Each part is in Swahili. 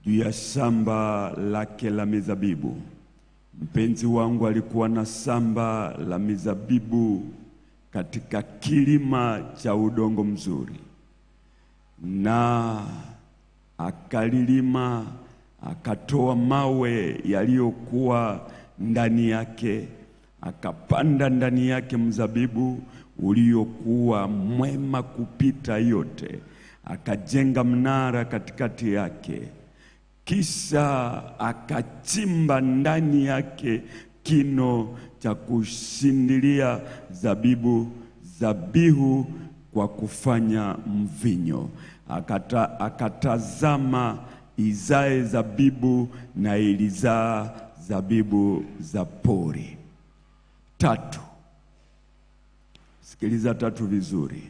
juu ya shamba lake la mizabibu. Mpenzi wangu alikuwa na shamba la mizabibu katika kilima cha udongo mzuri, na akalilima, akatoa mawe yaliyokuwa ndani yake, akapanda ndani yake mzabibu uliokuwa mwema kupita yote, akajenga mnara katikati yake kisha akachimba ndani yake kino cha kushindilia zabibu zabihu kwa kufanya mvinyo. Akata, akatazama izae zabibu na ilizaa zabibu za pori. Tatu, sikiliza tatu vizuri.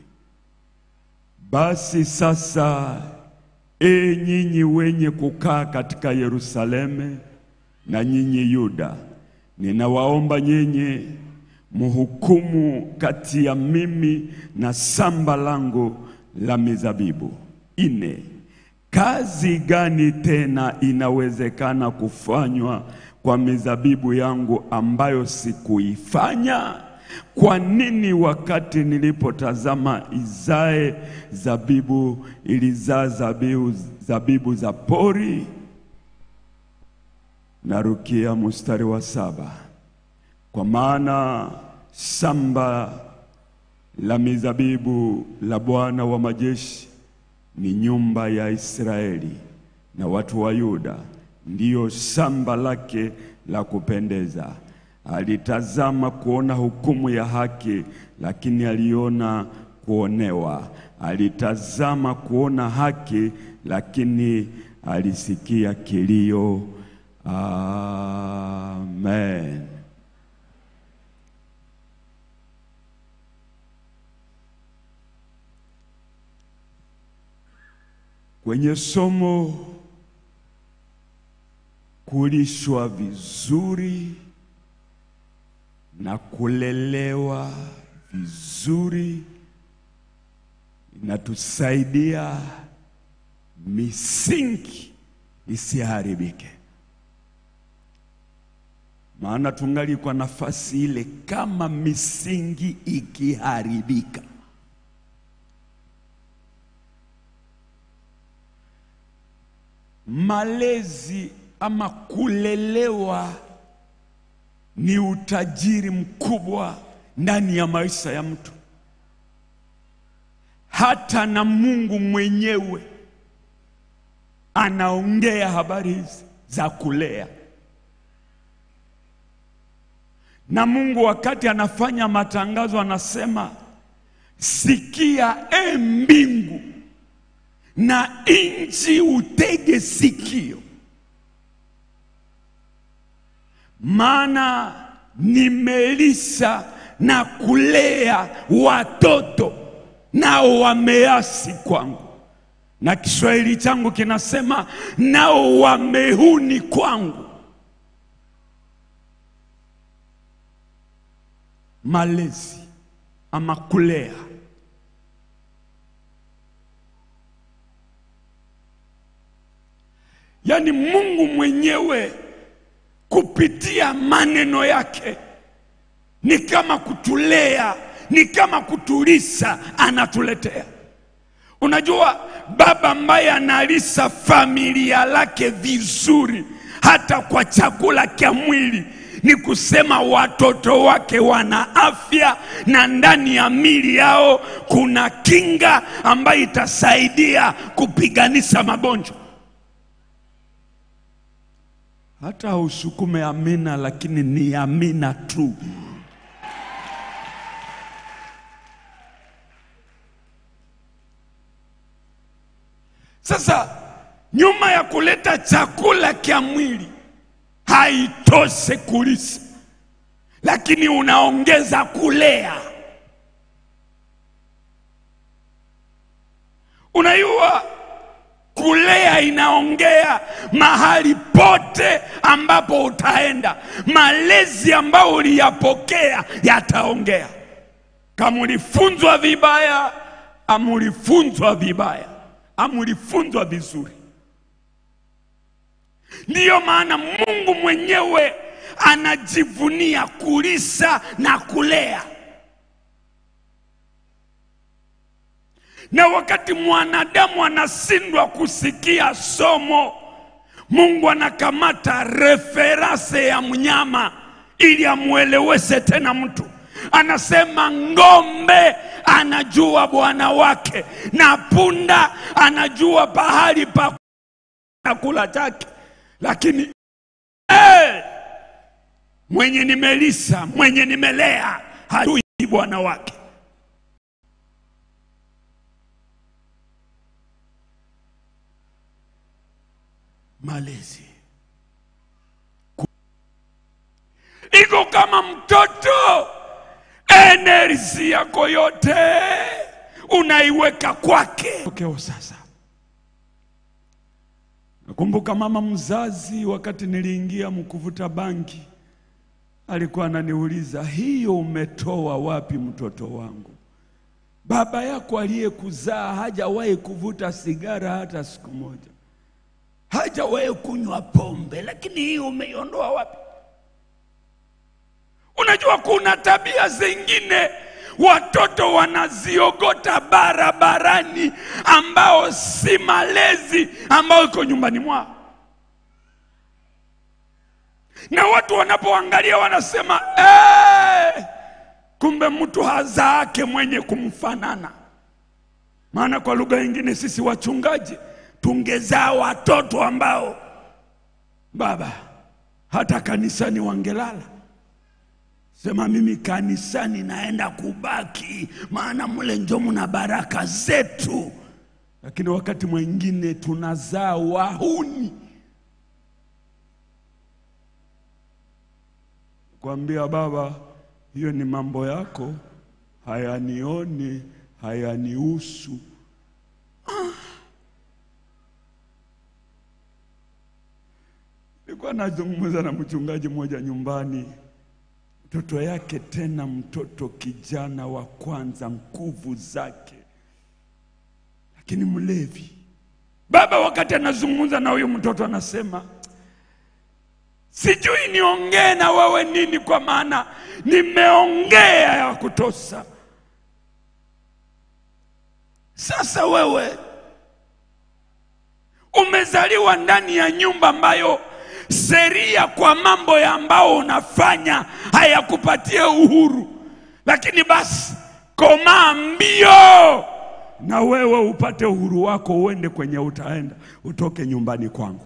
Basi sasa E nyinyi wenye kukaa katika Yerusalemu na nyinyi Yuda, ninawaomba nyinyi mhukumu kati ya mimi na shamba langu la mizabibu. Ine, kazi gani tena inawezekana kufanywa kwa mizabibu yangu ambayo sikuifanya? Kwa nini wakati nilipotazama izae zabibu ilizaa zabibu, zabibu za pori? Narukia mstari wa saba. Kwa maana shamba la mizabibu la Bwana wa majeshi ni nyumba ya Israeli na watu wa Yuda, ndiyo shamba lake la kupendeza. Alitazama kuona hukumu ya haki, lakini aliona kuonewa. Alitazama kuona haki, lakini alisikia kilio. Amen. Kwenye somo kulishwa vizuri na kulelewa vizuri inatusaidia misingi isiharibike, maana tungali kwa nafasi ile, kama misingi ikiharibika malezi ama kulelewa ni utajiri mkubwa ndani ya maisha ya mtu. Hata na Mungu mwenyewe anaongea habari hizi za kulea, na Mungu wakati anafanya matangazo anasema, sikia e mbingu na nchi utege sikio, maana nimelisha na kulea watoto nao wameasi kwangu, na Kiswahili changu kinasema nao wamehuni kwangu. Malezi ama kulea Yaani Mungu mwenyewe kupitia maneno yake ni kama kutulea, ni kama kutulisha, anatuletea. Unajua, baba ambaye analisha familia lake vizuri, hata kwa chakula cha mwili, ni kusema watoto wake wana afya na ndani ya mili yao kuna kinga ambayo itasaidia kupiganisha magonjwa. Hata usukume amina, lakini ni amina tu. Sasa nyuma ya kuleta chakula cha mwili haitoshe kulisha, lakini unaongeza kulea. Unajua kulea inaongea mahali pote ambapo utaenda, malezi ambayo uliyapokea yataongea. Kama ulifunzwa vibaya, ama ulifunzwa vibaya, ama ulifunzwa vizuri. Ndiyo maana Mungu mwenyewe anajivunia kulisa na kulea. Na wakati mwanadamu anashindwa kusikia somo, Mungu anakamata referase ya mnyama ili amueleweshe tena mtu. Anasema ng'ombe anajua bwana wake na punda anajua pahali pa chakula chake, lakini eh, mwenye nimelisa, mwenye nimelea hajui bwana wake. Malezi iko kama mtoto, energy yako yote unaiweka kwake. Tokeo sasa, nakumbuka mama mzazi, wakati niliingia mkuvuta bangi, alikuwa ananiuliza hiyo umetoa wapi mtoto wangu? Baba yako aliyekuzaa hajawahi kuvuta sigara hata siku moja, hajawahi kunywa pombe, lakini hiyo umeiondoa wapi? Unajua, kuna tabia zingine watoto wanaziogota barabarani, ambao si malezi ambao iko nyumbani mwao, na watu wanapoangalia wanasema eh, kumbe mtu hazaake mwenye kumfanana. Maana kwa lugha nyingine sisi wachungaji tungezaa watoto ambao baba hata kanisani wangelala sema mimi kanisani naenda kubaki, maana mle njo mna baraka zetu. Lakini wakati mwingine tunazaa wahuni. Kwambia baba, hiyo ni mambo yako, hayanioni, hayanihusu. Nilikuwa nazungumza na mchungaji mmoja nyumbani mtoto yake tena mtoto kijana wa kwanza, nguvu zake, lakini mlevi. Baba wakati anazungumza na huyu mtoto anasema, sijui niongee na wewe nini, kwa maana nimeongea ya kutosha. Sasa wewe umezaliwa ndani ya nyumba ambayo sheria kwa mambo ya ambao unafanya hayakupatie uhuru, lakini basi komaa mbio na wewe upate uhuru wako, uende kwenye utaenda, utoke nyumbani kwangu.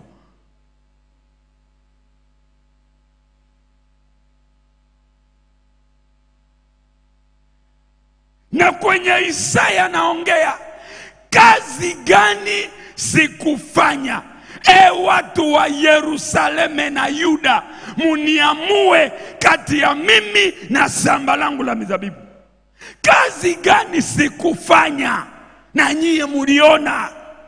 Na kwenye Isaya naongea kazi gani sikufanya E watu wa Yerusalemu na Yuda, muniamue kati ya mimi na shamba langu la mizabibu, kazi gani sikufanya na nyiye muliona?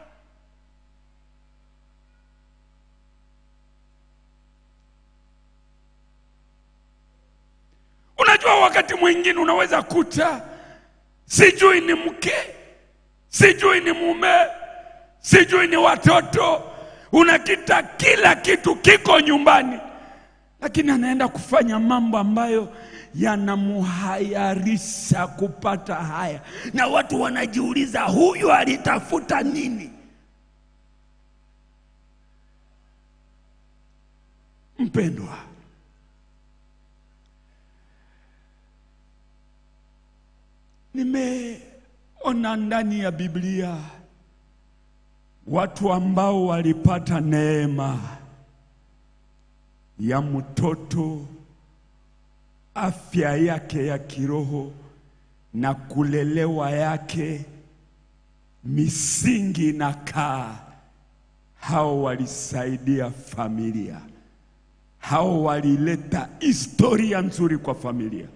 Unajua, wakati mwingine unaweza kuta sijui ni mke, sijui ni mume, sijui ni watoto unakita kila kitu kiko nyumbani, lakini anaenda kufanya mambo ambayo yanamuhayarisha kupata haya, na watu wanajiuliza huyu alitafuta nini? Mpendwa, nimeona ndani ya Biblia watu ambao walipata neema ya mtoto, afya yake ya kiroho na kulelewa yake, misingi na kaa, hao walisaidia familia, hao walileta historia nzuri kwa familia.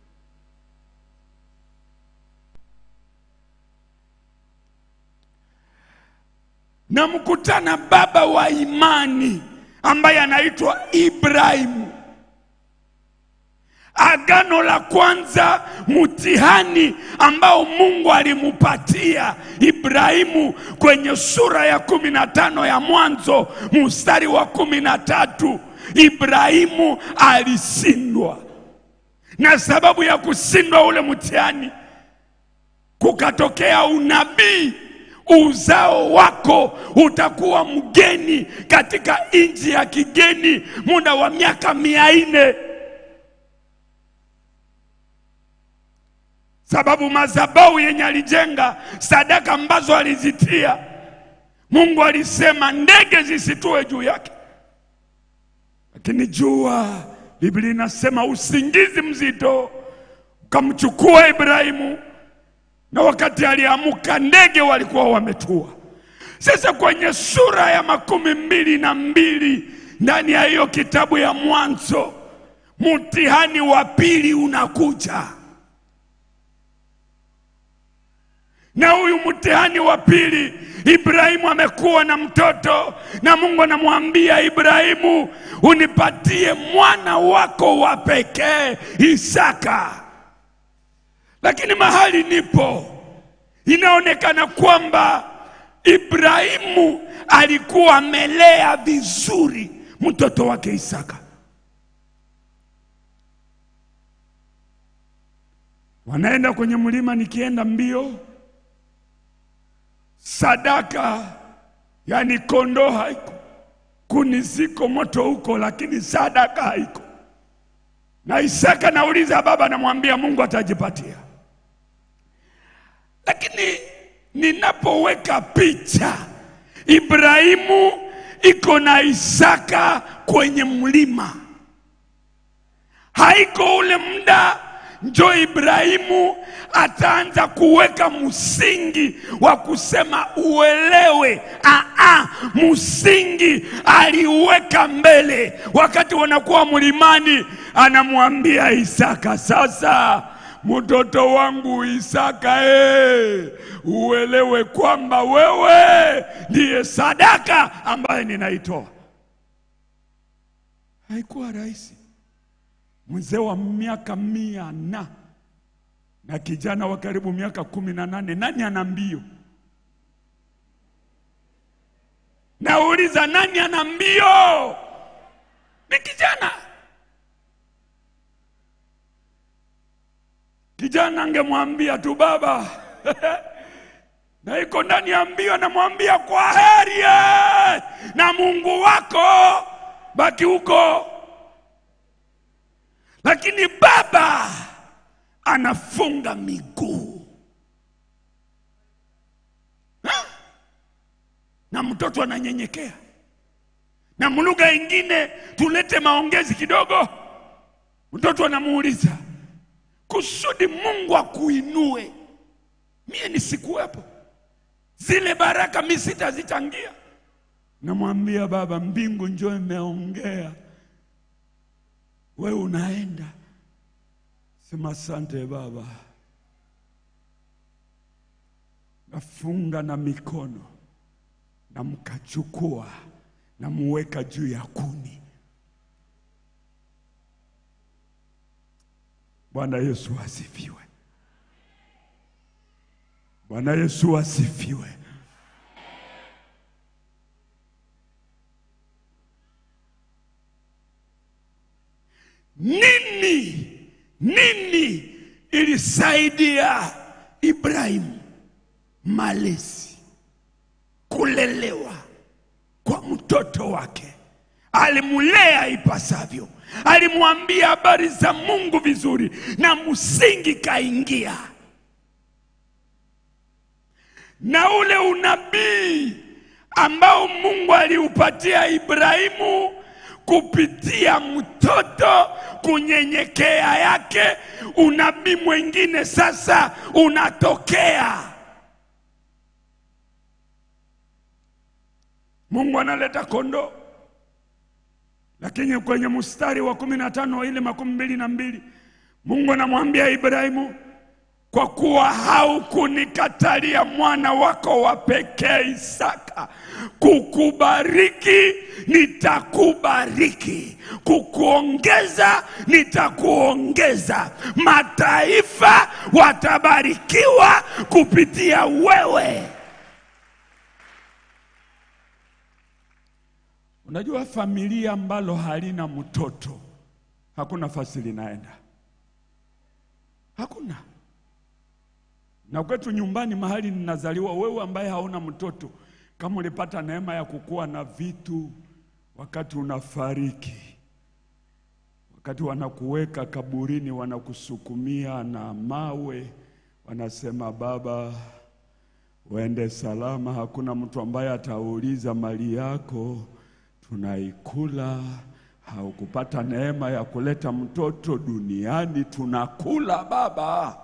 na mkutana baba wa imani ambaye anaitwa Ibrahimu. Agano la kwanza, mtihani ambao Mungu alimupatia Ibrahimu kwenye sura ya kumi na tano ya Mwanzo mstari wa kumi na tatu Ibrahimu alishindwa, na sababu ya kushindwa ule mtihani kukatokea unabii, uzao wako utakuwa mgeni katika nchi ya kigeni muda wa miaka mia nne. sababu madhabahu yenye alijenga, sadaka ambazo alizitia, Mungu alisema ndege zisitue juu yake, lakini jua, Biblia inasema usingizi mzito ukamchukua Ibrahimu, na wakati aliamuka ndege walikuwa wametua. Sasa kwenye sura ya makumi mbili na mbili ndani ya hiyo kitabu ya Mwanzo, mtihani wa pili unakuja. na huyu mtihani wa pili, Ibrahimu amekuwa na mtoto, na Mungu anamwambia Ibrahimu, unipatie mwana wako wa pekee Isaka. Lakini mahali nipo, inaonekana kwamba Ibrahimu alikuwa amelea vizuri mtoto wake Isaka. Wanaenda kwenye mlima, nikienda mbio sadaka yani kondoo haiko, kuni ziko, moto huko, lakini sadaka haiko. Na Isaka nauliza baba, namwambia Mungu atajipatia. Lakini ninapoweka picha Ibrahimu iko na Isaka kwenye mlima, haiko ule muda njo Ibrahimu ataanza kuweka msingi wa kusema uelewe. Aa, msingi aliuweka mbele. Wakati wanakuwa mlimani, anamwambia Isaka, sasa mtoto wangu Isaka, eh, uelewe kwamba wewe ndiye sadaka ambaye ninaitoa. Haikuwa rahisi mzee wa miaka mia na na kijana wa karibu miaka kumi na nane nani ana mbio? Nauliza, nani ana mbio? Ni kijana. Kijana angemwambia tu baba na iko ndani ya mbio, anamwambia kwa heri eh, na Mungu wako baki huko lakini baba anafunga miguu ha? na mtoto ananyenyekea. Na mlugha ingine tulete maongezi kidogo, mtoto anamuuliza kusudi Mungu akuinue, mie nisikuwepo, zile baraka mi sitazichangia. Namwambia baba, mbingu njoo imeongea we unaenda sema asante baba, nafunga na mikono na mkachukua na muweka juu ya kuni. Bwana Yesu asifiwe! Bwana Yesu asifiwe! Nini nini ilisaidia Ibrahimu? Malezi, kulelewa kwa mtoto wake, alimulea ipasavyo, alimwambia habari za Mungu vizuri, na msingi kaingia, na ule unabii ambao Mungu aliupatia Ibrahimu kupitia mtoto kunyenyekea yake, unabii mwingine sasa unatokea. Mungu analeta kondoo, lakini kwenye mstari wa kumi na tano ile makumi mbili na mbili Mungu anamwambia Ibrahimu, kwa kuwa haukunikatalia mwana wako wa pekee Isaka. Kukubariki nitakubariki, kukuongeza nitakuongeza. Mataifa watabarikiwa kupitia wewe. Unajua, familia ambalo halina mtoto hakuna fasi linaenda, hakuna. Na kwetu nyumbani mahali ninazaliwa, wewe ambaye hauna mtoto, kama ulipata neema ya kukuwa na vitu wakati unafariki, wakati wanakuweka kaburini, wanakusukumia na mawe, wanasema baba, uende salama. Hakuna mtu ambaye atauliza mali yako, tunaikula. Haukupata neema ya kuleta mtoto duniani, tunakula baba.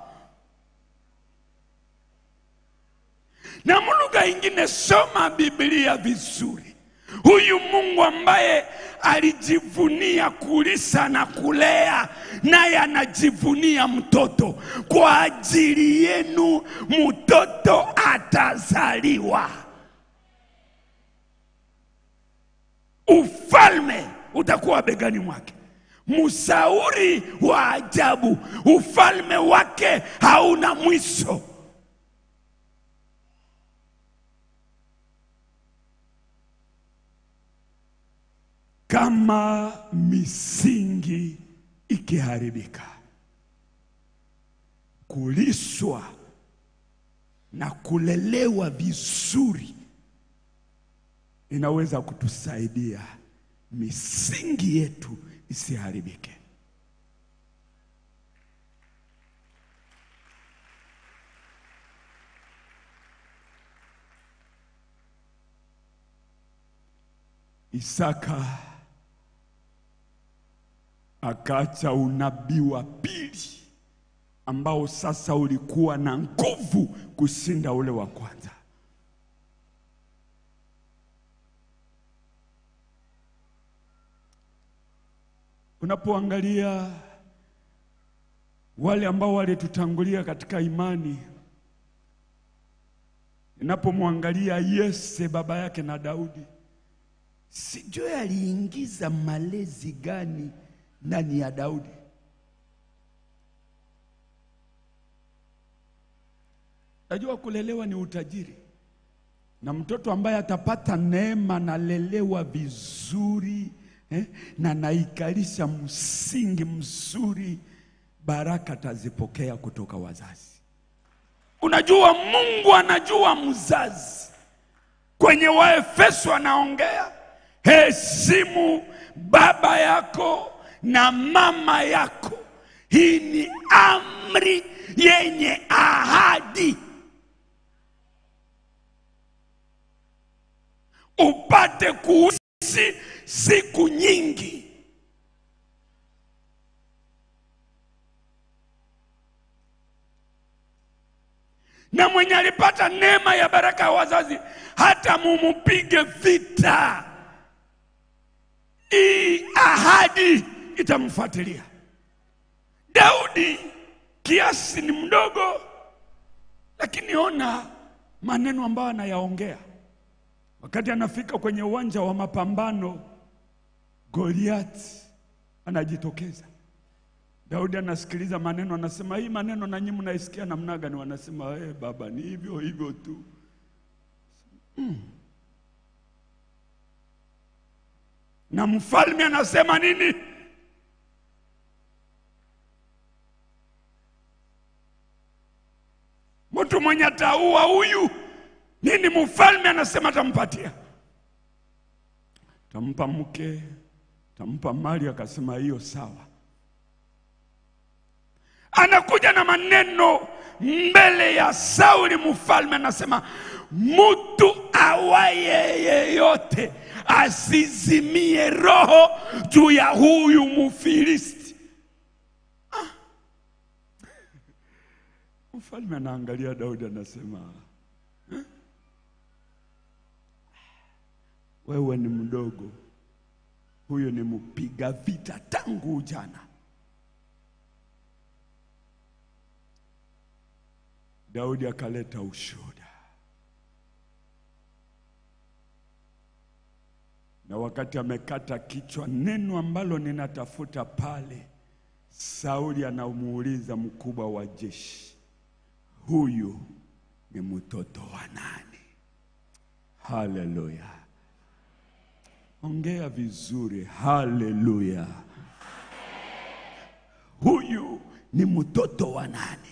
Na lugha ingine, soma Biblia vizuri. Huyu Mungu ambaye alijivunia kulisa na kulea, naye anajivunia mtoto. Kwa ajili yenu mtoto atazaliwa, ufalme utakuwa begani mwake, msauri wa ajabu, ufalme wake hauna mwisho. Kama misingi ikiharibika, kulishwa na kulelewa vizuri inaweza kutusaidia misingi yetu isiharibike. Isaka akaacha unabii wa pili ambao sasa ulikuwa na nguvu kushinda ule wa kwanza. Unapoangalia wale ambao walitutangulia katika imani, ninapomwangalia Yese baba yake na Daudi, sijui aliingiza malezi gani ndani ya Daudi. Najua kulelewa ni utajiri, na mtoto ambaye atapata neema nalelewa vizuri eh, na naikalisha msingi mzuri, baraka tazipokea kutoka wazazi. Unajua, Mungu anajua mzazi. Kwenye Waefeso anaongea heshimu baba yako na mama yako. Hii ni amri yenye ahadi, upate kuishi siku nyingi. Na mwenye alipata neema ya baraka ya wazazi, hata mumupige vita, hii ahadi itamfuatilia. Daudi kiasi ni mdogo, lakini ona maneno ambayo anayaongea wakati anafika kwenye uwanja wa mapambano. Goliati anajitokeza, Daudi anasikiliza maneno, anasema hii maneno nanyi mnaisikia namna gani? Wanasema hey, baba ni hivyo hivyo tu mm. Na mfalme anasema nini? Mtu mwenye ataua huyu nini, mfalme anasema atampatia, tampa mke, tampa mali. Akasema hiyo sawa. Anakuja na maneno mbele ya Sauli, mfalme anasema mtu awaye yeyote asizimie roho juu ya huyu Mfilisti. Ah. Mfalme anaangalia Daudi anasema eh? Wewe ni mdogo, huyo ni mpiga vita tangu ujana. Daudi akaleta ushuhuda, na wakati amekata kichwa, neno ambalo ninatafuta pale, Sauli anamuuliza mkubwa wa jeshi, huyu ni mtoto wa nani? Haleluya! Ongea vizuri, haleluya! Huyu ni mtoto wa nani?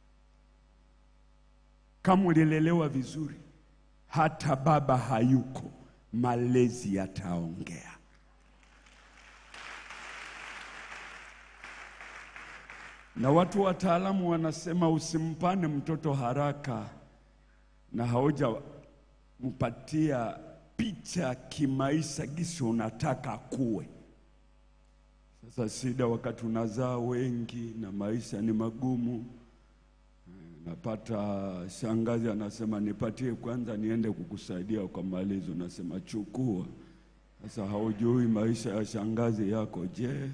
Kama ulilelewa vizuri, hata baba hayuko, malezi yataongea. Na watu wataalamu wanasema usimpane mtoto haraka na haujampatia picha kimaisha gisi unataka kuwe. Sasa shida wakati unazaa wengi na maisha ni magumu, napata shangazi anasema nipatie kwanza niende kukusaidia kwa malezi, unasema chukua. Sasa haujui maisha ya shangazi yako. Je,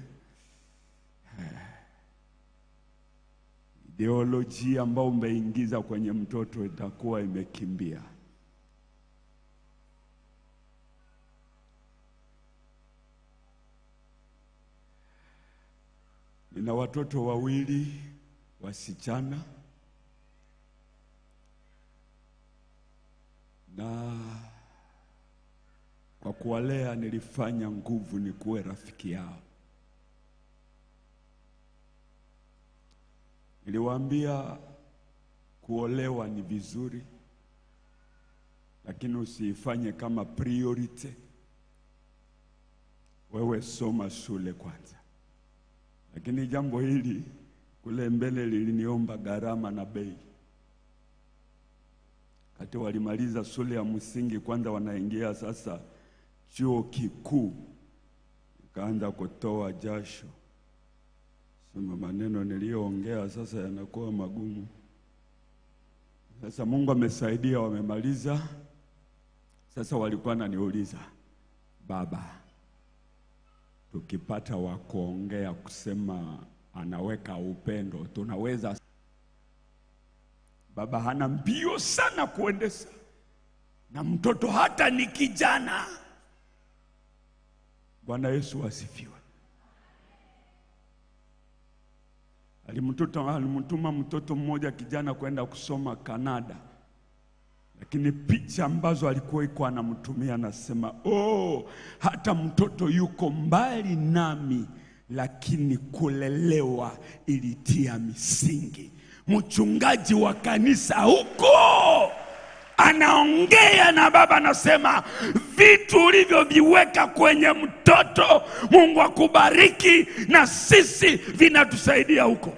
ideolojia ambayo umeingiza kwenye mtoto itakuwa imekimbia. Nina watoto wawili wasichana na kwa kuwalea nilifanya nguvu ni kuwe rafiki yao. Niliwaambia kuolewa ni vizuri, lakini usiifanye kama priority. Wewe soma shule kwanza. Lakini jambo hili kule mbele liliniomba gharama na bei. Kati walimaliza shule ya msingi, kwanza wanaingia sasa chuo kikuu, nikaanza kutoa jasho, sema maneno niliyoongea sasa yanakuwa magumu. Sasa Mungu amesaidia, wamemaliza. Sasa walikuwa naniuliza baba, tukipata wa kuongea kusema anaweka upendo tunaweza. Baba hana mbio sana kuendesha, na mtoto hata ni kijana. Bwana Yesu asifiwe. Alimtoto, alimtuma mtoto mmoja kijana kwenda kusoma Kanada, lakini picha ambazo alikuwa iko anamtumia anasema, oh, hata mtoto yuko mbali nami, lakini kulelewa ilitia misingi. Mchungaji wa kanisa huko anaongea na baba, anasema vitu ulivyoviweka kwenye mtoto, Mungu akubariki, na sisi vinatusaidia huko.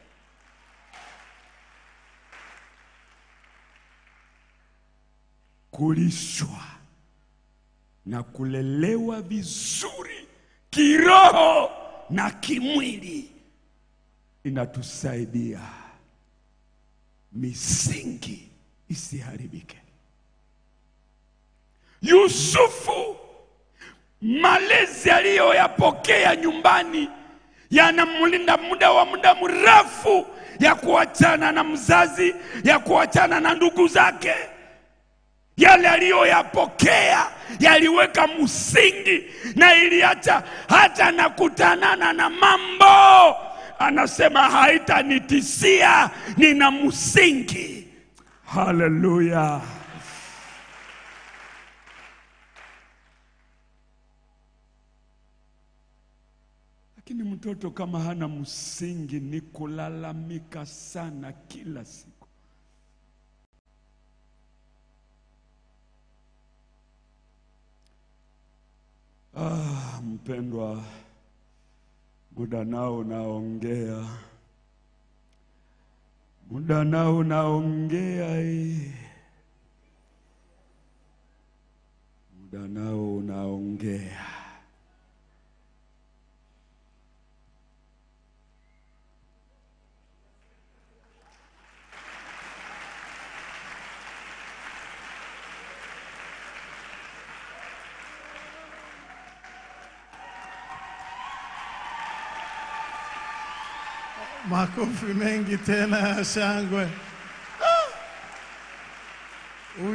Kulishwa na kulelewa vizuri kiroho na kimwili inatusaidia misingi isiharibike. Yusufu, malezi aliyoyapokea nyumbani yanamlinda muda wa muda mrefu, ya kuachana na mzazi, ya kuachana na ndugu zake. Yale aliyoyapokea yaliweka msingi na iliacha hata nakutanana na mambo, anasema haitanitisia, nina msingi. Haleluya! Lakini mtoto kama hana msingi ni kulalamika sana kila siku. Ah, mpendwa, muda nao unaongea, muda nao unaongea, eh. muda nao unaongea. Makofi mengi tena ya shangwe. Ah!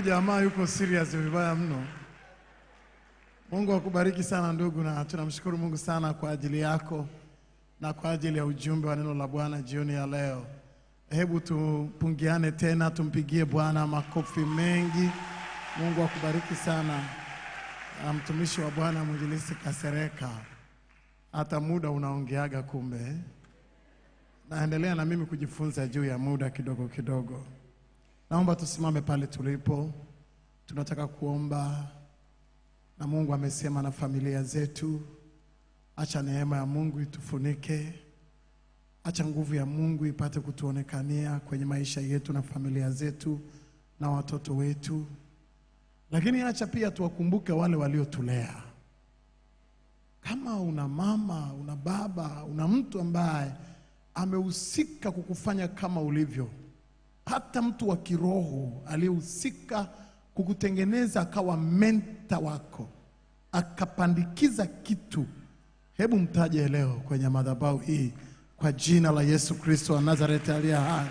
Huyu jamaa yuko serious vibaya mno. Mungu akubariki sana ndugu, na tunamshukuru Mungu sana kwa ajili yako na kwa ajili ya ujumbe wa neno la Bwana jioni ya leo. Hebu tupungiane tena, tumpigie Bwana makofi mengi. Mungu akubariki sana. Na mtumishi wa Bwana mwinjilisti Kasereka, hata muda unaongeaga kumbe. Naendelea na mimi kujifunza juu ya muda kidogo kidogo. Naomba tusimame pale tulipo, tunataka kuomba na Mungu amesema na familia zetu. Acha neema ya Mungu itufunike, acha nguvu ya Mungu ipate kutuonekania kwenye maisha yetu na familia zetu na watoto wetu, lakini acha pia tuwakumbuke wale waliotulea. Kama una mama, una baba, una mtu ambaye amehusika kukufanya kama ulivyo, hata mtu wa kiroho aliyehusika kukutengeneza akawa menta wako, akapandikiza kitu, hebu mtaje leo kwenye madhabahu hii kwa jina la Yesu Kristo wa Nazareti aliye hai.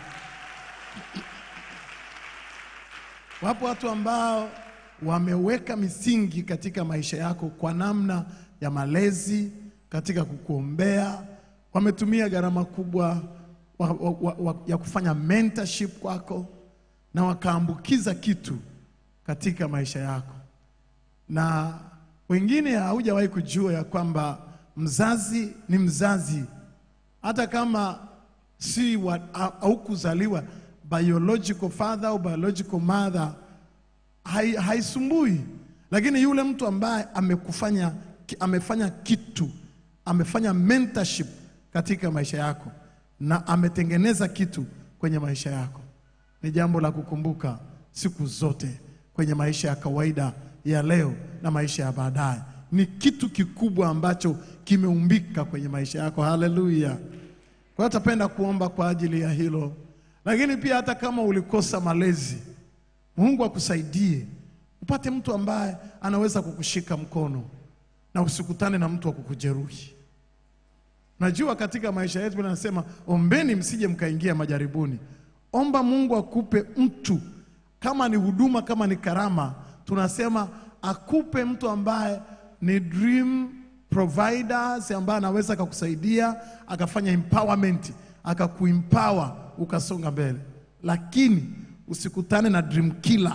Wapo watu ambao wameweka misingi katika maisha yako kwa namna ya malezi, katika kukuombea, wametumia gharama kubwa wa, wa, wa, wa, ya kufanya mentorship kwako na wakaambukiza kitu katika maisha yako, na wengine haujawahi kujua ya kwamba mzazi ni mzazi, hata kama si wa- ha- haukuzaliwa biological father au biological mother hai- haisumbui, lakini yule mtu ambaye amekufanya ki- amefanya kitu, amefanya mentorship katika maisha yako na ametengeneza kitu kwenye maisha yako, ni jambo la kukumbuka siku zote kwenye maisha ya kawaida ya leo na maisha ya baadaye. Ni kitu kikubwa ambacho kimeumbika kwenye maisha yako. Haleluya! Kwa hiyo tapenda kuomba kwa ajili ya hilo, lakini pia hata kama ulikosa malezi, Mungu akusaidie upate mtu ambaye anaweza kukushika mkono na usikutane na mtu wa kukujeruhi. Najua katika maisha yetu anasema ombeni msije mkaingia majaribuni. Omba Mungu akupe mtu, kama ni huduma, kama ni karama, tunasema akupe mtu ambaye ni dream providers, ambaye anaweza akakusaidia akafanya empowerment, akakuempower ukasonga mbele, lakini usikutane na dream killer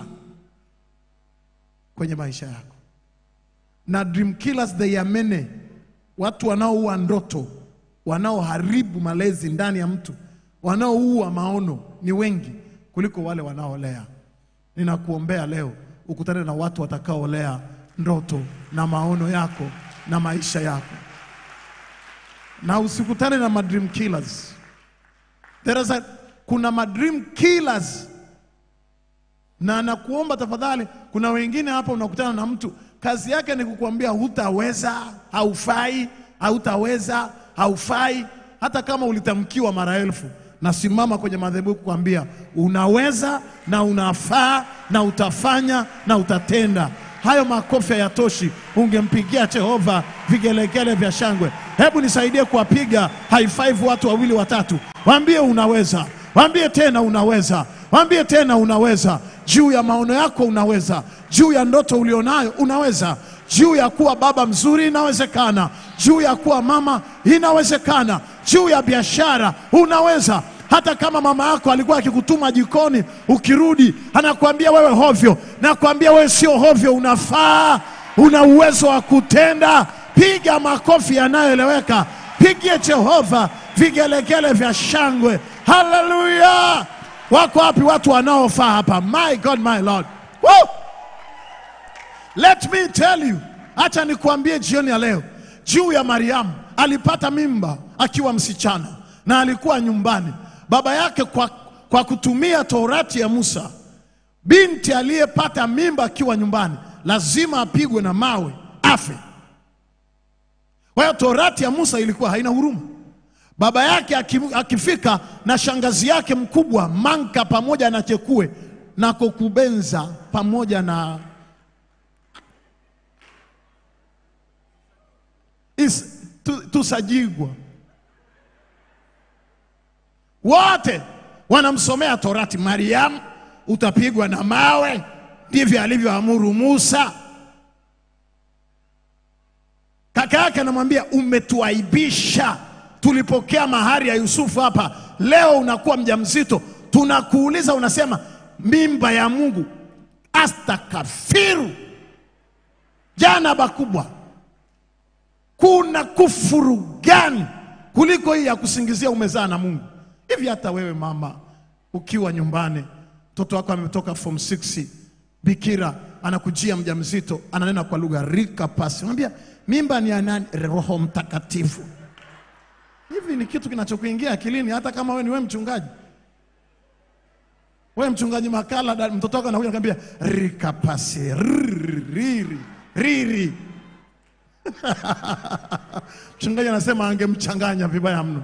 kwenye maisha yako na dream killers they are many, watu wanaoua ndoto, wanaoharibu malezi ndani ya mtu, wanaoua maono ni wengi kuliko wale wanaolea. Ninakuombea leo ukutane na watu watakaolea ndoto na maono yako na maisha yako, na usikutane na madream killers. There is a, kuna madream killers na nakuomba tafadhali, kuna wengine hapa unakutana na mtu kazi yake ni kukuambia hutaweza, haufai, hautaweza, haufai. Hata kama ulitamkiwa mara elfu, nasimama kwenye madhehebu kukwambia unaweza na unafaa na utafanya na utatenda. Hayo makofi hayatoshi, ungempigia Jehova vigelegele vya shangwe. Hebu nisaidie kuwapiga high five watu wawili watatu, waambie unaweza, waambie tena unaweza, waambie tena unaweza. Juu ya maono yako unaweza, juu ya ndoto ulionayo unaweza, juu ya kuwa baba mzuri inawezekana, juu ya kuwa mama inawezekana, juu ya biashara unaweza. Hata kama mama yako alikuwa akikutuma jikoni, ukirudi anakuambia wewe hovyo, nakwambia wewe sio hovyo, unafaa, una uwezo wa kutenda. Piga makofi yanayoeleweka, pigie Jehova vigelegele vya shangwe. Haleluya! Wako wapi watu wanaofaa hapa? My God, my Lord. Woo! Let me tell you, acha nikuambie jioni ya leo juu ya Mariamu. Alipata mimba akiwa msichana na alikuwa nyumbani. Baba yake kwa, kwa kutumia Torati ya Musa, binti aliyepata mimba akiwa nyumbani lazima apigwe na mawe afe. Kwa hiyo Torati ya Musa ilikuwa haina huruma. Baba yake aki- akifika na shangazi yake mkubwa Manka pamoja na Chekue na Kokubenza pamoja na Is- tu- Tusajigwa wote wanamsomea Torati. Mariamu, utapigwa na mawe ndivyo alivyoamuru Musa. Kaka yake anamwambia umetuaibisha, tulipokea mahari ya Yusufu hapa, leo unakuwa mjamzito, tunakuuliza unasema mimba ya Mungu. Astakafiru, jana bakubwa. Kuna kufuru gani kuliko hii ya kusingizia umezaa na Mungu? Hivi hata wewe mama ukiwa nyumbani, mtoto wako ametoka form 6 bikira, anakujia mjamzito, ananena kwa lugha rika pasi, unamwambia mimba ni ya nani? Roho Mtakatifu. Hivi ni kitu kinachokuingia akilini, hata kama wewe ni wewe mchungaji wewe mchungaji Makala, da- mtoto wako anakuja anakuambia rika pasi riri riri. Mchungaji anasema angemchanganya vibaya mno.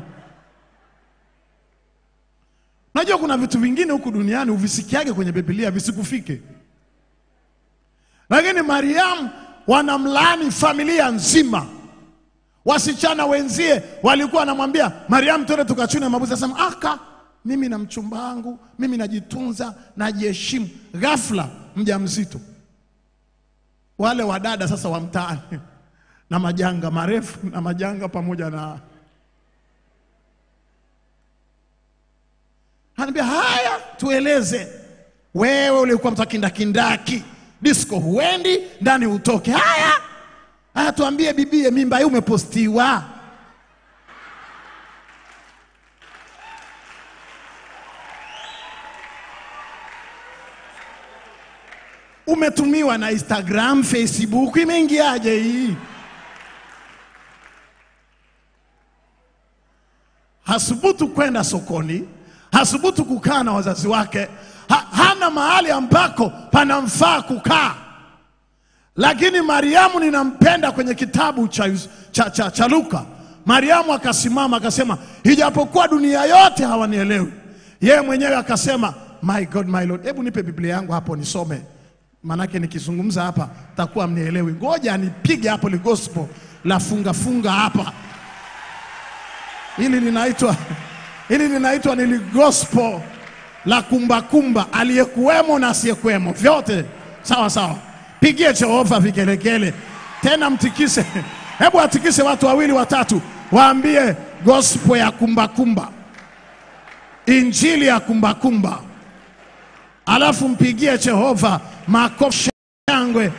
Najua kuna vitu vingine huku duniani uvisikiage kwenye Biblia visikufike, lakini Mariamu wanamlaani familia nzima. Wasichana wenzie walikuwa wanamwambia Mariamu, twende tukachune mabuzi. Anasema aka, mimi na mchumba wangu, mimi najitunza, najiheshimu. Ghafla mjamzito. Wale wadada sasa wa mtaani na majanga marefu na majanga pamoja na Anambia haya, tueleze wewe, ulikuwa mtu kindakindaki, disco huendi, ndani utoke. Haya haya, tuambie bibie, mimba hii umepostiwa. Umetumiwa na Instagram, Facebook, imeingiaje hii? hasubutu kwenda sokoni, hasubutu kukaa na wazazi wake, ha, hana mahali ambako panamfaa kukaa. Lakini Mariamu ninampenda kwenye kitabu cha, cha, cha, cha Luka. Mariamu akasimama akasema, ijapokuwa dunia yote hawanielewi, yeye mwenyewe akasema, my God, my Lord, hebu nipe Biblia yangu hapo nisome, manake nikizungumza hapa takuwa mnielewi. Ngoja nipige hapo li gospel la funga funga hapa hili linaitwa hili linaitwa ni gospel la kumbakumba, aliyekuwemo na asiyekuwemo, vyote sawa sawa. Pigie Jehova vigelegele tena, mtikise. Hebu atikise watu wawili watatu, waambie gospel ya kumbakumba, injili ya kumbakumba, alafu mpigie Jehova makofi shangwe.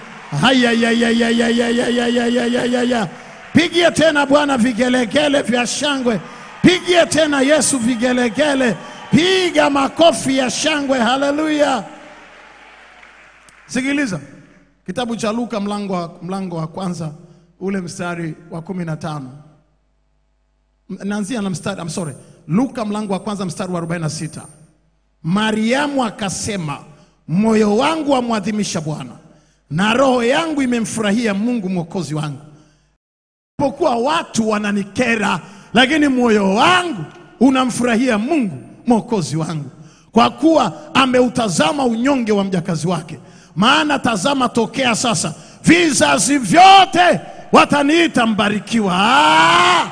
Hayayayayayayayayayayaya. Pigie tena Bwana vigelegele vya shangwe, pigie tena Yesu vigelegele, piga makofi ya shangwe. Haleluya! Sikiliza kitabu cha Luka mlango wa, mlango wa kwanza ule mstari wa kumi na tano naanzia na mstari I'm sorry, Luka mlango wa kwanza mstari wa 46. Mariamu akasema, moyo wangu wamwadhimisha Bwana na roho yangu imemfurahia Mungu mwokozi wangu pokuwa watu wananikera, lakini moyo wangu unamfurahia Mungu mwokozi wangu, kwa kuwa ameutazama unyonge wa mjakazi wake. Maana tazama, tokea sasa vizazi vyote wataniita mbarikiwa. Ah!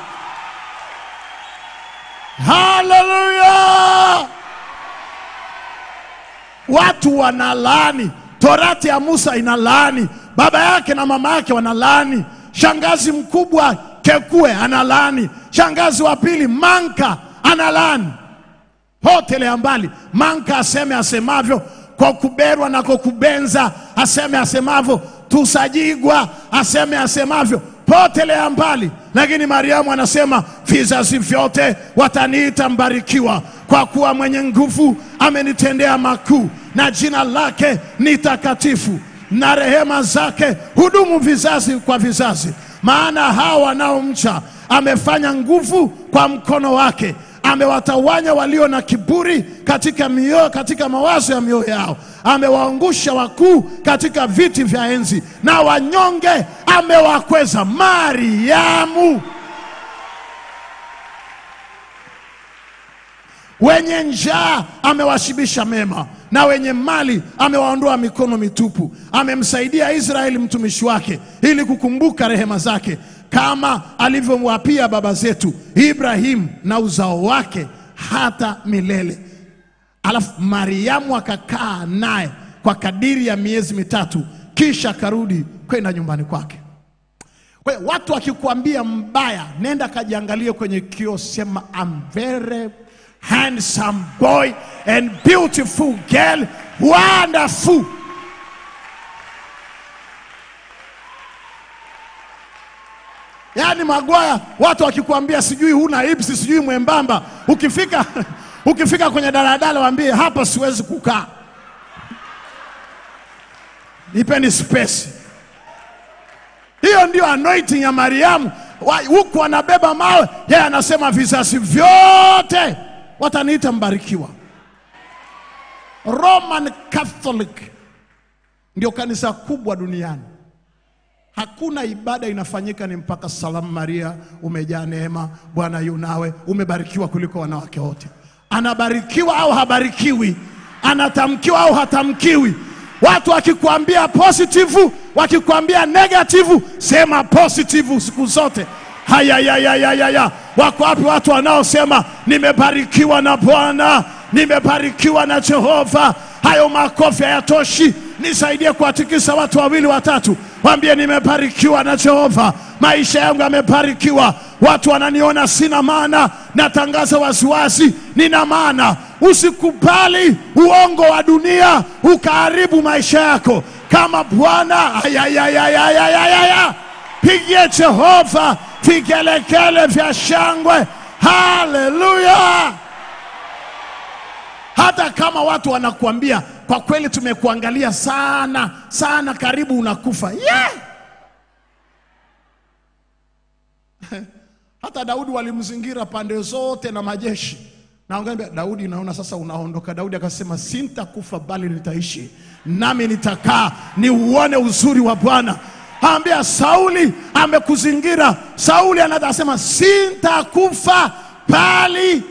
Haleluya! Watu wanalaani, torati ya Musa inalaani, baba yake na mama yake wanalaani shangazi mkubwa Kekue analaani, shangazi wa pili Manka analaani. Potelea mbali, Manka aseme asemavyo, kwa kuberwa na kwa kubenza aseme asemavyo, Tusajigwa aseme asemavyo, potelea mbali. Lakini Mariamu anasema vizazi vyote wataniita mbarikiwa, kwa kuwa mwenye nguvu amenitendea makuu, na jina lake ni takatifu na rehema zake hudumu vizazi kwa vizazi. Maana hao wanaomcha amefanya nguvu kwa mkono wake, amewatawanya walio na kiburi katika mioyo, katika mawazo ya mioyo yao, amewaangusha wakuu katika viti vya enzi, na wanyonge amewakweza. Mariamu wenye njaa amewashibisha mema, na wenye mali amewaondoa mikono mitupu. Amemsaidia Israeli mtumishi wake, ili kukumbuka rehema zake, kama alivyomwapia baba zetu Ibrahimu na uzao wake hata milele. Alafu Mariamu akakaa naye kwa kadiri ya miezi mitatu, kisha akarudi kwenda nyumbani kwake. Kwa hiyo watu wakikuambia mbaya, nenda kajiangalie kwenye kioo, sema I'm very handsome boy and beautiful girl, wonderful. Yaani Magwaya, watu wakikwambia sijui huna ipsi, sijui mwembamba, ukifika ukifika kwenye daladala waambie hapa siwezi kukaa, nipeni space. Hiyo ndio anointing ya Mariamu. Wa- Huku anabeba mawe, yeye anasema vizazi vyote wataniita mbarikiwa. Roman Catholic ndio kanisa kubwa duniani. Hakuna ibada inafanyika ni mpaka salamu Maria, umejaa neema, Bwana yu nawe, umebarikiwa kuliko wanawake wote. Anabarikiwa au habarikiwi? Anatamkiwa au hatamkiwi? Watu wakikwambia positive, wakikwambia negative, sema positive siku zote. Haya, ya, ya, ya, ya, ya. Wako wapi watu wanaosema nimebarikiwa na Bwana, nimebarikiwa na Jehova? Hayo makofi hayatoshi. Nisaidie kuwatikisa watu wawili watatu, waambie nimebarikiwa na Jehova, maisha yangu yamebarikiwa. Watu wananiona sina maana, natangaza waziwazi, nina maana. Usikubali uongo wa dunia ukaharibu maisha yako. Kama Bwana ayayayayayayaya, pigie Jehova vigelegele vya shangwe. Haleluya! hata kama watu wanakuambia kwa kweli tumekuangalia sana sana, karibu unakufa yeah! hata Daudi walimzingira pande zote na majeshi, na wangeambia Daudi, naona sasa unaondoka. Daudi akasema sintakufa bali nitaishi, nami nitakaa niuone uzuri wa Bwana. Ambia Sauli amekuzingira. Sauli anasema sintakufa bali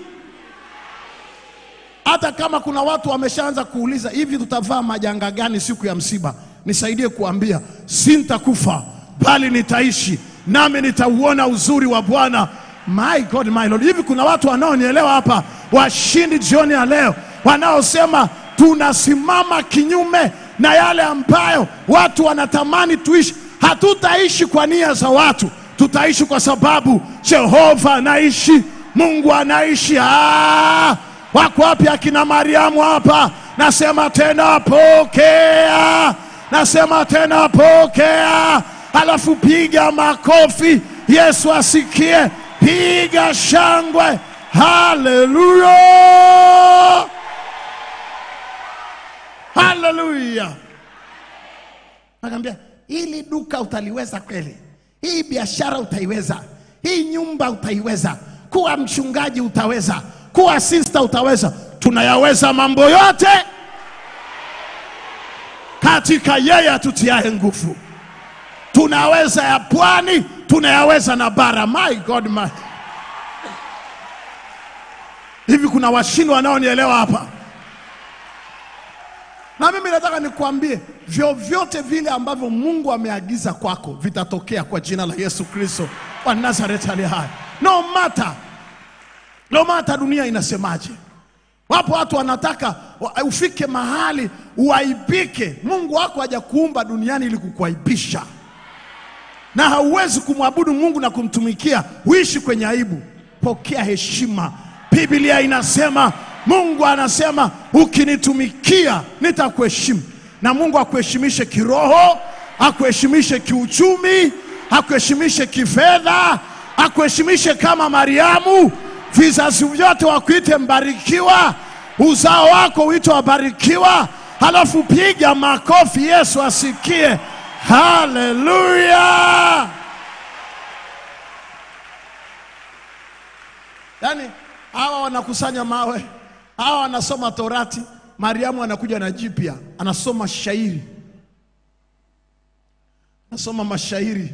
hata kama kuna watu wameshaanza kuuliza hivi, tutavaa majanga gani siku ya msiba? Nisaidie kuambia sintakufa bali nitaishi, nami nitauona uzuri wa Bwana. My God, my Lord. Hivi kuna watu wanaonielewa hapa, washindi jioni ya leo, wanaosema tunasimama kinyume na yale ambayo watu wanatamani tuishi. Hatutaishi kwa nia za watu, tutaishi kwa sababu Jehova anaishi, Mungu anaishi. Ah! Wako wapi akina Mariamu hapa? Nasema tena pokea, nasema tena pokea, alafu piga makofi, Yesu asikie, piga shangwe, haleluya, haleluya. Nakwambia hili duka utaliweza kweli, hii biashara utaiweza, hii nyumba utaiweza, kuwa mchungaji utaweza, kuwa sista utaweza. Tunayaweza mambo yote katika yeye atutiaye nguvu. Tunaweza ya pwani, tunayaweza na bara. My God, my hivi kuna washindi wanaonielewa hapa? Na mimi nataka nikuambie vyovyote vile ambavyo Mungu ameagiza kwako vitatokea kwa jina la Yesu Kristo wa Nazareti aliye hai. No matter, no matter dunia inasemaje. Wapo watu wanataka wa- ufike mahali uaibike. Mungu wako hajakuumba duniani ili kukuaibisha, na hauwezi kumwabudu Mungu na kumtumikia uishi kwenye aibu. Pokea heshima. Biblia inasema, Mungu anasema ukinitumikia nitakuheshimu, na Mungu akuheshimishe kiroho, akuheshimishe kiuchumi, akuheshimishe kifedha, akuheshimishe kama Mariamu, vizazi vyote wakuite mbarikiwa, uzao wako uitwe wabarikiwa. Halafu piga makofi, Yesu asikie. Haleluya! Yaani hawa wanakusanya mawe, hawa wanasoma Torati. Mariamu anakuja na jipya, anasoma shairi, anasoma mashairi,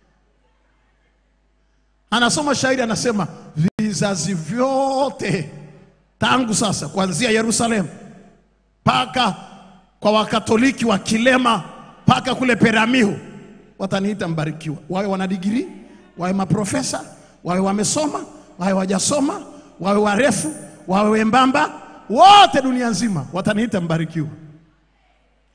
anasoma shairi, anasema vizazi vyote tangu sasa, kuanzia Yerusalemu mpaka kwa Wakatoliki wa Kilema mpaka kule Peramiho wataniita mbarikiwa, wawe wana digrii, wawe maprofesa, wawe wamesoma, wawe wajasoma, wawe warefu, wawe wembamba, wote dunia nzima wataniita mbarikiwa.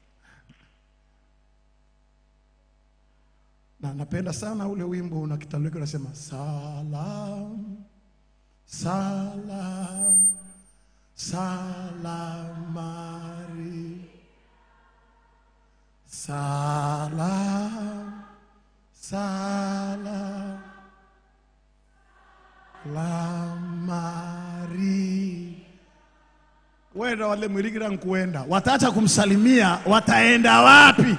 na napenda sana ule wimbo na kitaliki unasema salam salam salamari salam salam lamari wenda wale mwirigira nkuenda wataacha kumsalimia wataenda wapi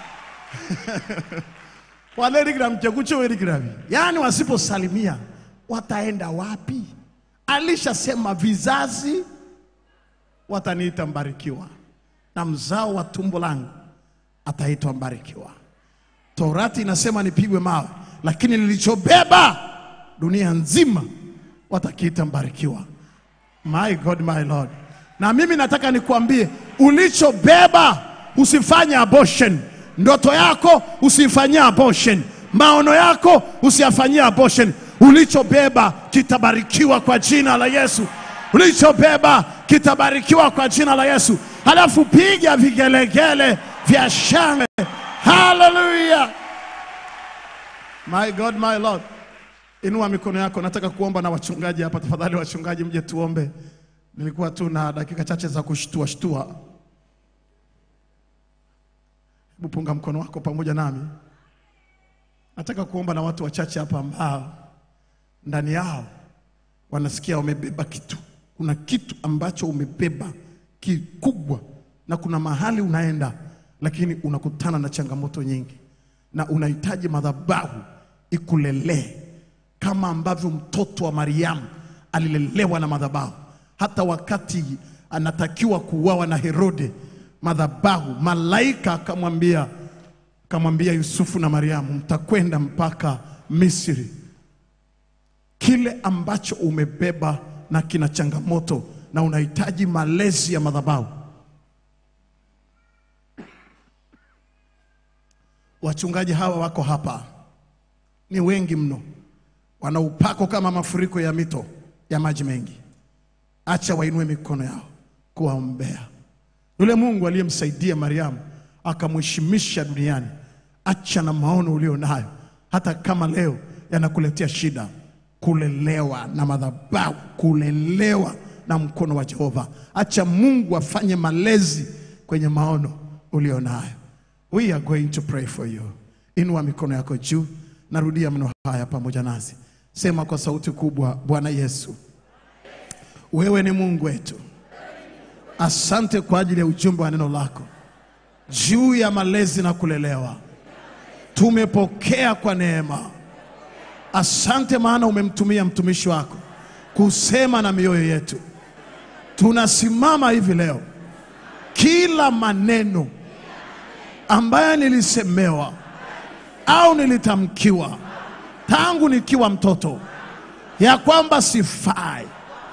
wale rigira mchekucho werigiravi yaani wasiposalimia wataenda wapi alishasema vizazi wataniita mbarikiwa na mzao wa tumbo langu ataitwa mbarikiwa torati inasema nipigwe mawe lakini nilichobeba dunia nzima watakiita mbarikiwa my god my lord na mimi nataka nikuambie ulichobeba usifanye abortion ndoto yako usifanyie abortion maono yako usiyafanyie abortion ulichobeba kitabarikiwa kwa jina la yesu ulichobeba kitabarikiwa kwa jina la yesu halafu piga vigelegele vya shangwe haleluya my god my lord inua mikono yako nataka kuomba na wachungaji hapa tafadhali wachungaji mje tuombe nilikuwa tu na dakika chache za kushtua shtua hebu punga mkono wako pamoja nami nataka kuomba na watu wachache hapa ambao ndani yao wanasikia wamebeba kitu kuna kitu ambacho umebeba kikubwa na kuna mahali unaenda lakini unakutana na changamoto nyingi na unahitaji madhabahu ikulelee kama ambavyo mtoto wa Mariamu alilelewa na madhabahu. Hata wakati anatakiwa kuuawa na Herode, madhabahu, malaika akamwambia akamwambia Yusufu na Mariamu, mtakwenda mpaka Misri. Kile ambacho umebeba na kina changamoto na unahitaji malezi ya madhabahu. Wachungaji hawa wako hapa, ni wengi mno, wana upako kama mafuriko ya mito ya maji mengi. Acha wainue mikono yao kuwaombea yule Mungu aliyemsaidia Mariamu akamheshimisha duniani. Acha na maono ulio nayo, hata kama leo yanakuletea shida, kulelewa na madhabahu, kulelewa na mkono wa Jehova. Acha Mungu afanye malezi kwenye maono ulio nayo. We are going to pray for you. Inua mikono yako juu, narudia mno haya pamoja nasi, sema kwa sauti kubwa, Bwana Yesu, wewe ni Mungu wetu. Asante kwa ajili ya ujumbe wa neno lako juu ya malezi na kulelewa. Tumepokea kwa neema. Asante maana umemtumia mtumishi wako kusema na mioyo yetu. Tunasimama hivi leo, kila maneno ambayo nilisemewa au nilitamkiwa tangu nikiwa mtoto ya kwamba sifai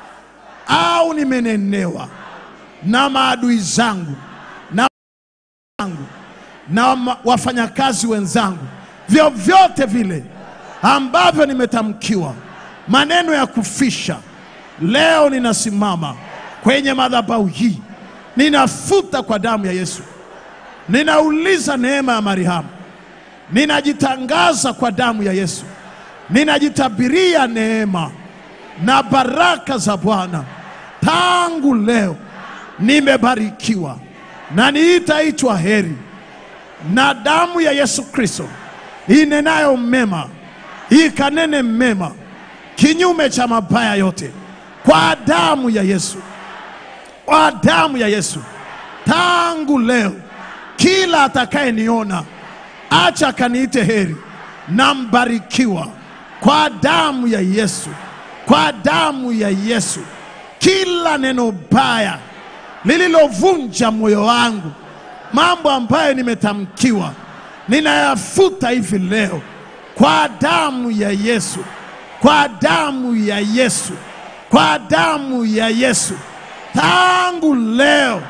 au nimenenewa na maadui zangu na wangu na ma- wafanyakazi wenzangu, vyovyote vile ambavyo nimetamkiwa maneno ya kufisha, leo ninasimama kwenye madhabahu hii, ninafuta kwa damu ya Yesu, ninauliza neema ya Mariamu, ninajitangaza kwa damu ya Yesu, ninajitabiria neema na baraka za Bwana tangu leo nimebarikiwa na niitaitwa heri na damu ya Yesu Kristo inenayo mema ikanene mema kinyume cha mabaya yote kwa damu ya Yesu, kwa damu ya Yesu. Tangu leo kila atakayeniona acha kaniite heri na mbarikiwa kwa damu ya Yesu, kwa damu ya Yesu. Kila neno baya lililovunja moyo wangu, mambo ambayo nimetamkiwa, ninayafuta hivi leo kwa damu ya Yesu, kwa damu ya Yesu, kwa damu ya Yesu. Tangu leo,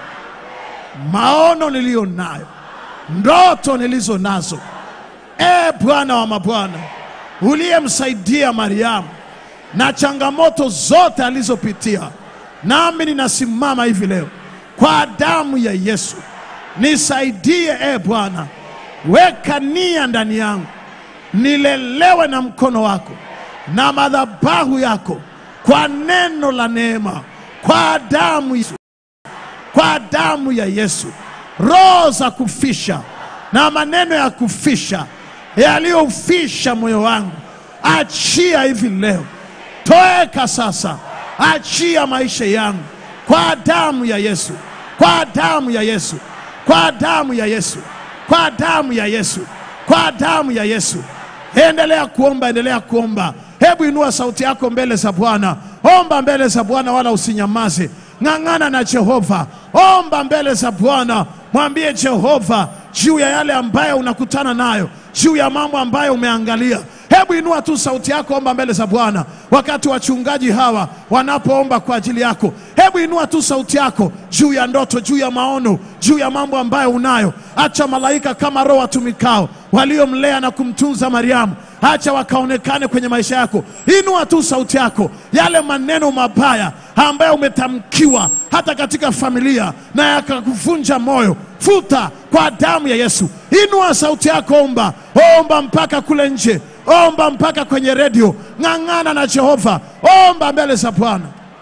maono niliyo nayo, ndoto nilizo nazo, e Bwana wa mabwana, uliyemsaidia Mariamu na changamoto zote alizopitia, nami ninasimama hivi leo kwa damu ya Yesu, nisaidie e Bwana, weka nia ndani yangu nilelewe na mkono wako na madhabahu yako, kwa neno la neema, kwa damu Yesu, kwa damu ya Yesu. Roho za kufisha na maneno ya kufisha yaliyofisha moyo wangu, achia hivi leo, toeka sasa, achia maisha yangu kwa damu ya Yesu, kwa damu ya Yesu, kwa damu ya Yesu, kwa damu ya Yesu, kwa damu ya Yesu. Endelea kuomba, endelea kuomba. Hebu inua sauti yako mbele za Bwana, omba mbele za Bwana, wala usinyamaze. Ng'ang'ana na Jehova, omba mbele za Bwana, mwambie Jehova juu ya yale ambayo unakutana nayo, juu ya mambo ambayo umeangalia. Hebu inua tu sauti yako, omba mbele za Bwana wakati wachungaji hawa wanapoomba kwa ajili yako. Hebu inua tu sauti yako juu ya ndoto, juu ya maono, juu ya mambo ambayo unayo. Acha malaika kama roho watumikao waliomlea na kumtunza Mariamu, acha wakaonekane kwenye maisha yako. Inua tu sauti yako, yale maneno mabaya ambayo umetamkiwa hata katika familia na yakakuvunja moyo, futa kwa damu ya Yesu. Inua sauti yako, omba, omba mpaka kule nje, omba mpaka kwenye redio. Ng'ang'ana na Jehova, omba mbele za Bwana.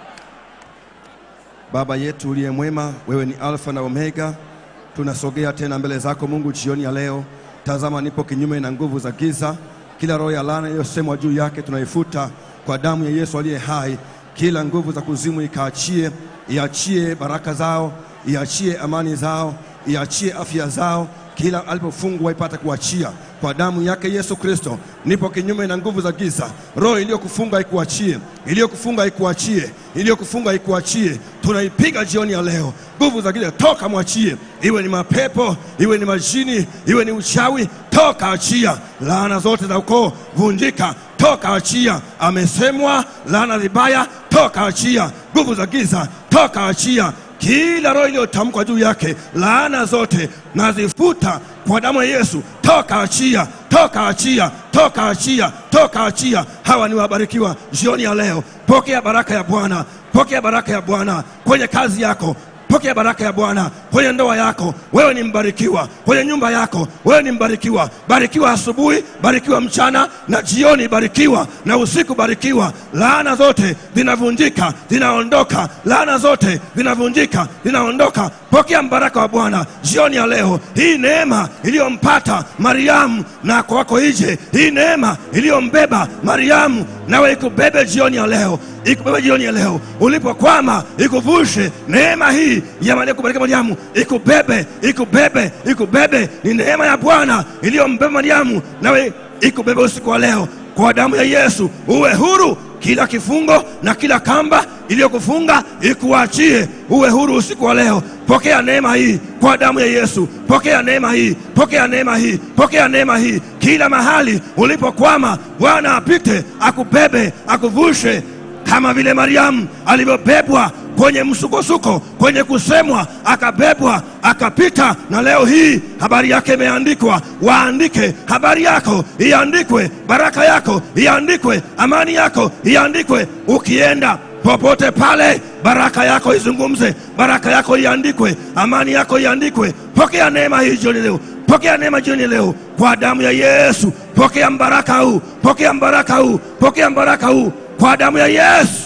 Baba yetu uliye mwema, wewe ni Alfa na Omega. Tunasogea tena mbele zako Mungu jioni ya leo. Tazama, nipo kinyume na nguvu za giza. Kila roho ya laana iliyosemwa juu yake tunaifuta kwa damu ya Yesu aliye hai. Kila nguvu za kuzimu ikaachie, iachie baraka zao, iachie amani zao, iachie afya zao. Kila alipofungwa ipate kuachia kwa damu yake Yesu Kristo. Nipo kinyume na nguvu za giza. Roho iliyokufunga ikuachie, iliyokufunga ikuachie, iliyokufunga ikuachie. Tunaipiga jioni ya leo. Nguvu za giza toka, mwachie, iwe ni mapepo, iwe ni majini, iwe ni uchawi, toka, achia. Laana zote za ukoo vunjika, toka, achia. Amesemwa laana vibaya, toka, achia. Nguvu za giza toka, achia kila roho iliyotamkwa juu yake, laana zote nazifuta kwa damu ya Yesu. Toka achia, toka achia, toka achia, toka achia. Hawa ni wabarikiwa jioni ya leo. Pokea baraka ya Bwana, pokea baraka ya Bwana kwenye kazi yako. Pokea baraka ya Bwana kwenye ndoa yako, wewe ni mbarikiwa. Kwenye nyumba yako, wewe ni mbarikiwa. Barikiwa asubuhi, barikiwa mchana na jioni, barikiwa na usiku, barikiwa. Laana zote zinavunjika, zinaondoka. Laana zote zinavunjika, zinaondoka. Pokea mbaraka wa Bwana jioni ya leo. Hii neema iliyompata Mariamu na kwako ije, hii neema iliyombeba Mariamu nawe ikubebe jioni ya leo, ikubebe jioni ya leo. Ulipokwama ikuvushe neema hii ya Maria kubariki Mariamu, ikubebe, ikubebe, ikubebe. Ni neema ya Bwana iliyombeba Mariamu nawe ikubebe usiku wa leo kwa damu ya Yesu. Uwe huru kila kifungo na kila kamba iliyokufunga ikuachie, uwe huru usiku wa leo. Pokea neema hii kwa damu ya Yesu. Pokea neema hii, pokea neema hii, pokea neema hii. Kila mahali ulipokwama, Bwana apite akubebe, akuvushe kama vile Mariamu alivyobebwa kwenye msukosuko, kwenye kusemwa, akabebwa akapita. Na leo hii habari yake imeandikwa. Waandike habari yako, iandikwe baraka yako, iandikwe amani yako, iandikwe. Ukienda popote pale, baraka yako izungumze, baraka yako iandikwe, amani yako iandikwe. Pokea neema hii jioni leo, pokea neema jioni leo kwa damu ya Yesu. Pokea mbaraka huu, pokea mbaraka huu, pokea mbaraka huu kwa damu ya Yesu.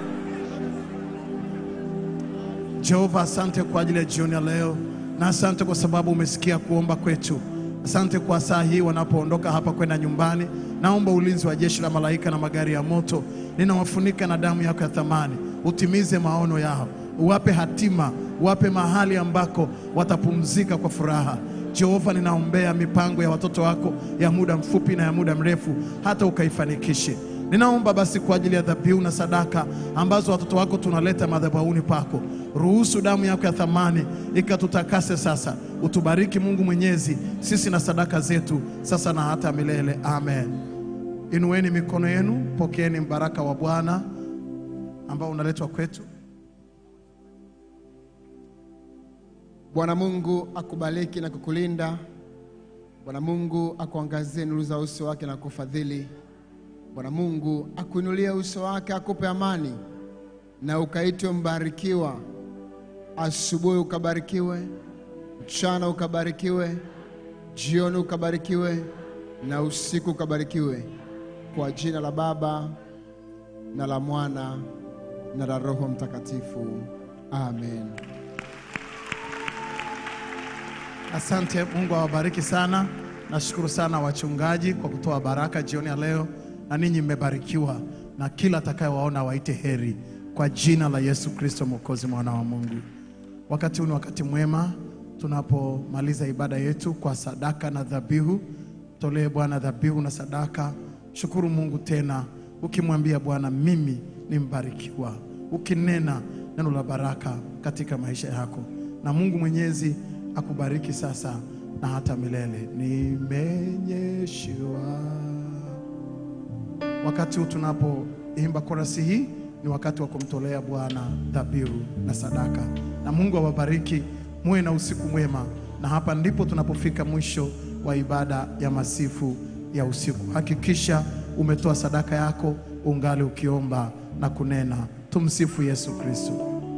Jehova, asante kwa ajili ya jioni ya leo, na asante kwa sababu umesikia kuomba kwetu. Asante kwa saa hii wanapoondoka hapa kwenda nyumbani. Naomba ulinzi wa jeshi la malaika na magari ya moto, ninawafunika na damu yako ya thamani. Utimize maono yao, uwape hatima, uwape mahali ambako watapumzika kwa furaha. Jehova, ninaombea mipango ya watoto wako ya muda mfupi na ya muda mrefu, hata ukaifanikishe. Ninaomba basi kwa ajili ya dhabihu na sadaka ambazo watoto wako tunaleta madhabahuni pako, ruhusu damu yako ya thamani ikatutakase sasa. Utubariki Mungu Mwenyezi, sisi na sadaka zetu sasa na hata milele. Amen. Inueni mikono yenu, pokeeni mbaraka wa Bwana ambao unaletwa kwetu. Bwana Mungu akubariki na kukulinda. Bwana Mungu akuangazie nuru za uso wake na kufadhili. Bwana Mungu akuinulie uso wake akupe amani, na ukaitwe mbarikiwa. Asubuhi ukabarikiwe, mchana ukabarikiwe, jioni ukabarikiwe, na usiku ukabarikiwe kwa jina la Baba na la Mwana na la Roho Mtakatifu. Amen. Asante, Mungu awabariki sana. Nashukuru sana wachungaji kwa kutoa baraka jioni ya leo, na ninyi mmebarikiwa, na kila atakayewaona waite heri kwa jina la Yesu Kristo Mwokozi, mwana wa Mungu. Wakati huu ni wakati mwema tunapomaliza ibada yetu kwa sadaka na dhabihu. Tolee Bwana dhabihu na sadaka. Shukuru Mungu tena, ukimwambia Bwana, mimi ni mbarikiwa, ukinena neno la baraka katika maisha yako, na Mungu Mwenyezi akubariki sasa na hata milele. Nimenyeshewa. Wakati huu tunapoimba korasi hii ni wakati wa kumtolea Bwana dhabihu na sadaka, na Mungu awabariki, muwe na usiku mwema. Na hapa ndipo tunapofika mwisho wa ibada ya masifu ya usiku. Hakikisha umetoa sadaka yako ungali ukiomba na kunena. Tumsifu Yesu Kristo.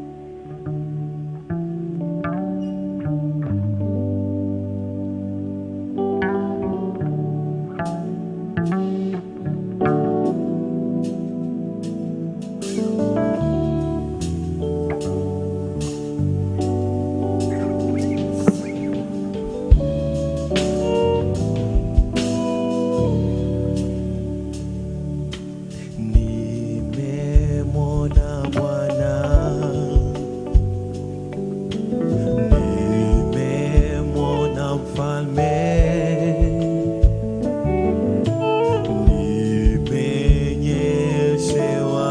Nimemwona Bwana, nimemwona Mfalme, nimenyeshewa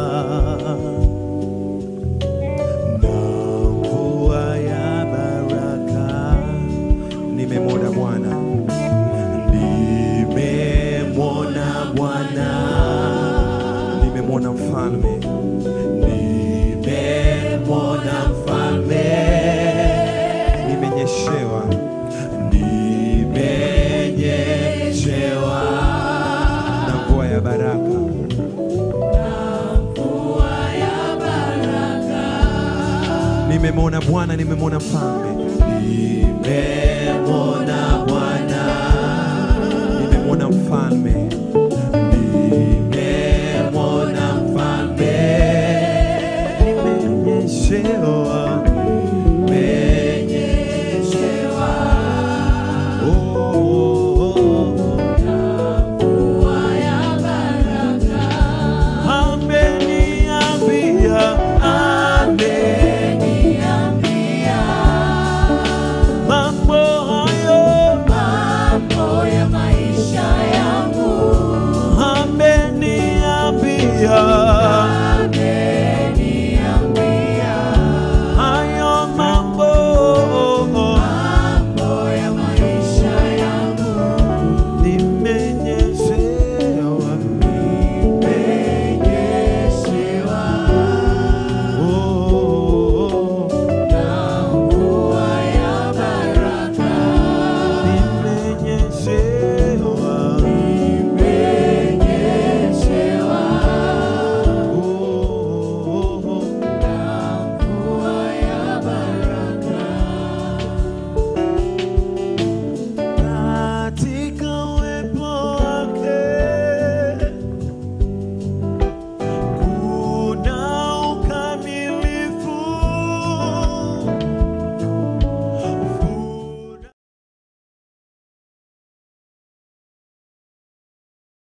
na mvua ya baraka. Nimemwona Bwana, nimemwona Bwana nimemwona mfalme, nimemwona mfalme, nimenyeshewa, nimenyeshewa na mvua ya baraka. Nimemwona Bwana, nimemwona mfalme, nimemwona Bwana, nimemwona mfalme